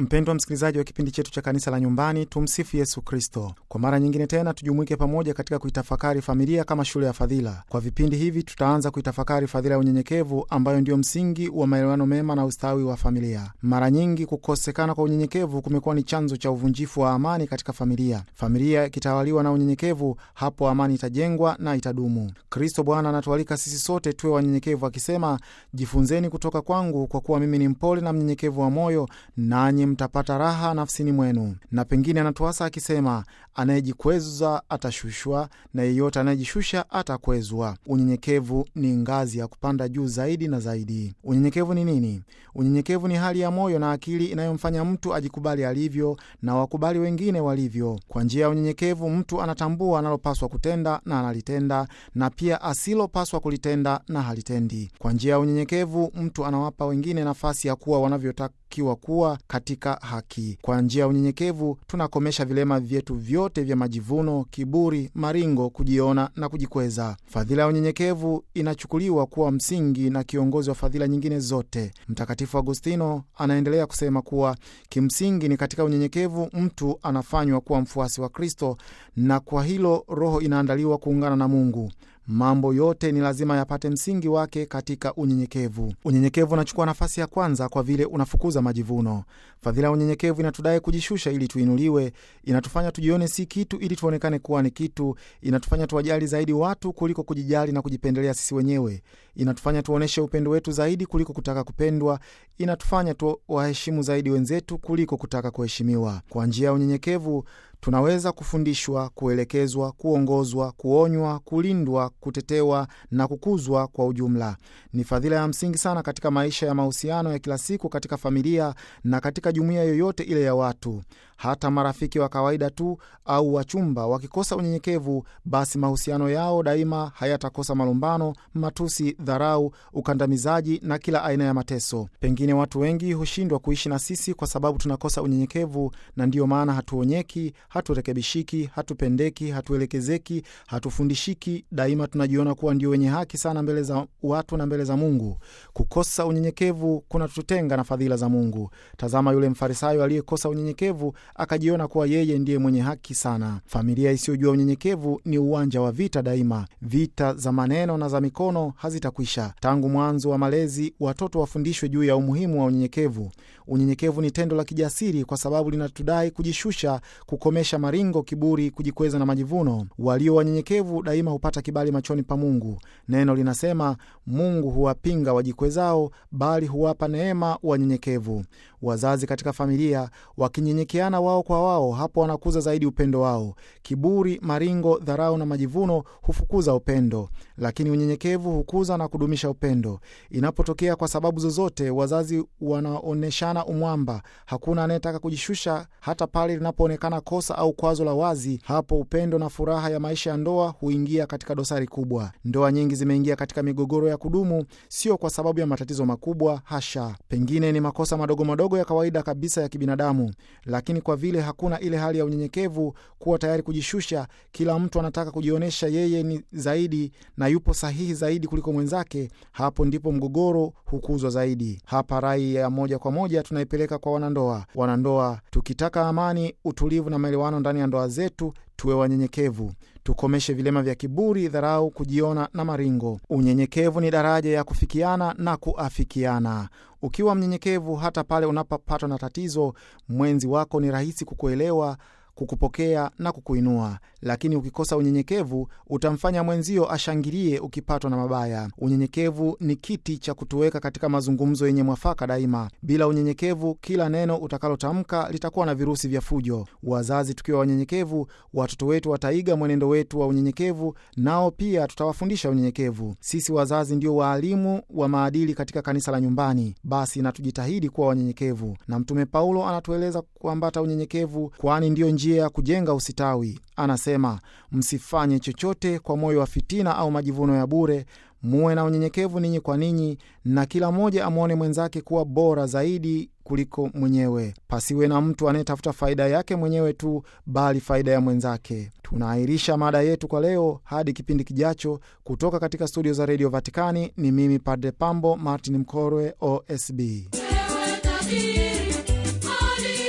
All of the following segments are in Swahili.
Mpendwa msikilizaji wa kipindi chetu cha kanisa la nyumbani, tumsifu Yesu Kristo. Kwa mara nyingine tena tujumuike pamoja katika kuitafakari familia kama shule ya fadhila. Kwa vipindi hivi tutaanza kuitafakari fadhila ya unyenyekevu, ambayo ndio msingi wa maelewano mema na ustawi wa familia. Mara nyingi kukosekana kwa unyenyekevu kumekuwa ni chanzo cha uvunjifu wa amani katika familia. Familia ikitawaliwa na unyenyekevu, hapo amani itajengwa na itadumu. Kristo Bwana anatualika sisi sote tuwe wanyenyekevu, akisema, jifunzeni kutoka kwangu, kwa kuwa mimi ni mpole na mnyenyekevu wa moyo, nanyi mtapata raha nafsini mwenu. Na pengine anatuasa akisema, anayejikweza atashushwa na yeyote anayejishusha atakwezwa. Unyenyekevu ni ngazi ya kupanda juu zaidi na zaidi. Unyenyekevu ni nini? Unyenyekevu ni hali ya moyo na akili inayomfanya mtu ajikubali alivyo na wakubali wengine walivyo. Kwa njia ya unyenyekevu, mtu anatambua analopaswa kutenda na analitenda, na pia asilopaswa kulitenda na halitendi. Kwa njia ya unyenyekevu, mtu anawapa wengine nafasi ya kuwa wanavyotakiwa kuwa katika haki. Kwa njia ya unyenyekevu tunakomesha vilema vyetu vyote vya majivuno, kiburi, maringo, kujiona na kujikweza. Fadhila ya unyenyekevu inachukuliwa kuwa msingi na kiongozi wa fadhila nyingine zote. Mtakatifu Agustino anaendelea kusema kuwa kimsingi ni katika unyenyekevu mtu anafanywa kuwa mfuasi wa Kristo, na kwa hilo roho inaandaliwa kuungana na Mungu. Mambo yote ni lazima yapate msingi wake katika unyenyekevu. Unyenyekevu unachukua nafasi ya kwanza kwa vile unafukuza majivuno. Fadhila ya unyenyekevu inatudai kujishusha ili tuinuliwe, inatufanya tujione si kitu ili tuonekane kuwa ni kitu, inatufanya tuwajali zaidi watu kuliko kujijali na kujipendelea sisi wenyewe, inatufanya tuonyeshe upendo wetu zaidi kuliko kutaka kupendwa, inatufanya tuwaheshimu zaidi wenzetu kuliko kutaka kuheshimiwa. Kwa njia ya unyenyekevu tunaweza kufundishwa, kuelekezwa, kuongozwa, kuonywa, kulindwa, kutetewa na kukuzwa kwa ujumla. Ni fadhila ya msingi sana katika maisha ya mahusiano ya kila siku, katika familia na katika jumuiya yoyote ile ya watu. Hata marafiki wa kawaida tu au wachumba wakikosa unyenyekevu, basi mahusiano yao daima hayatakosa malumbano, matusi, dharau, ukandamizaji na kila aina ya mateso. Pengine watu wengi hushindwa kuishi na sisi kwa sababu tunakosa unyenyekevu, na ndiyo maana hatuonyeki haturekebishiki, hatupendeki, hatuelekezeki, hatufundishiki. Daima tunajiona kuwa ndio wenye haki sana mbele za watu na mbele za Mungu. Kukosa unyenyekevu kunatutenga na fadhila za Mungu. Tazama yule Mfarisayo aliyekosa unyenyekevu akajiona kuwa yeye ndiye mwenye haki sana. Familia isiyojua unyenyekevu ni uwanja wa vita daima. Vita za maneno na za mikono hazitakwisha. Tangu mwanzo wa malezi, watoto wafundishwe juu ya umuhimu wa unyenyekevu. Unyenyekevu ni tendo la kijasiri kwa sababu linatudai kujishusha, kukomesha maringo, kiburi, kujikweza na majivuno. Walio wanyenyekevu daima hupata kibali machoni pa Mungu. Neno linasema Mungu huwapinga wajikwezao, bali huwapa neema wanyenyekevu. Wazazi katika familia wakinyenyekeana wao kwa wao, hapo wanakuza zaidi upendo wao. Kiburi, maringo, dharau na majivuno hufukuza upendo, lakini unyenyekevu hukuza na kudumisha upendo. Inapotokea kwa sababu zozote wazazi wanaonyeshana umwamba, hakuna anayetaka kujishusha, hata pale linapoonekana kosa au kwazo la wazi, hapo upendo na furaha ya maisha ya ndoa huingia katika dosari kubwa. Ndoa nyingi zimeingia katika migogoro ya kudumu, sio kwa sababu ya matatizo makubwa, hasha. Pengine ni makosa madogo madogo ya kawaida kabisa ya kibinadamu, lakini kwa vile hakuna ile hali ya unyenyekevu, kuwa tayari kujishusha, kila mtu anataka kujionyesha yeye ni zaidi na yupo sahihi zaidi kuliko mwenzake, hapo ndipo mgogoro hukuzwa zaidi. Hapa rai ya moja kwa moja tunaipeleka kwa wanandoa. Wanandoa, tukitaka amani, utulivu na maelewano ndani ya ndoa zetu, tuwe wanyenyekevu. Tukomeshe vilema vya kiburi, dharau, kujiona na maringo. Unyenyekevu ni daraja ya kufikiana na kuafikiana. Ukiwa mnyenyekevu, hata pale unapopatwa na tatizo, mwenzi wako ni rahisi kukuelewa kukupokea na kukuinua. Lakini ukikosa unyenyekevu, utamfanya mwenzio ashangilie ukipatwa na mabaya. Unyenyekevu ni kiti cha kutuweka katika mazungumzo yenye mwafaka daima. Bila unyenyekevu, kila neno utakalotamka litakuwa na virusi vya fujo. Wazazi tukiwa wanyenyekevu, watoto wetu wataiga mwenendo wetu wa unyenyekevu, nao pia tutawafundisha unyenyekevu. Sisi wazazi ndio waalimu wa maadili katika kanisa la nyumbani, basi na tujitahidi kuwa wanyenyekevu. Na Mtume Paulo anatueleza kuambata unyenyekevu, kwani ndiyo njia ya kujenga usitawi. Anasema, msifanye chochote kwa moyo wa fitina au majivuno ya bure, muwe na unyenyekevu ninyi kwa ninyi, na kila mmoja amwone mwenzake kuwa bora zaidi kuliko mwenyewe. Pasiwe na mtu anayetafuta faida yake mwenyewe tu, bali faida ya mwenzake. Tunaahirisha mada yetu kwa leo hadi kipindi kijacho. Kutoka katika studio za redio Vatikani ni mimi Padre Pambo Martin Mkorwe, OSB. Ewe tajiri, mali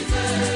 tusikilize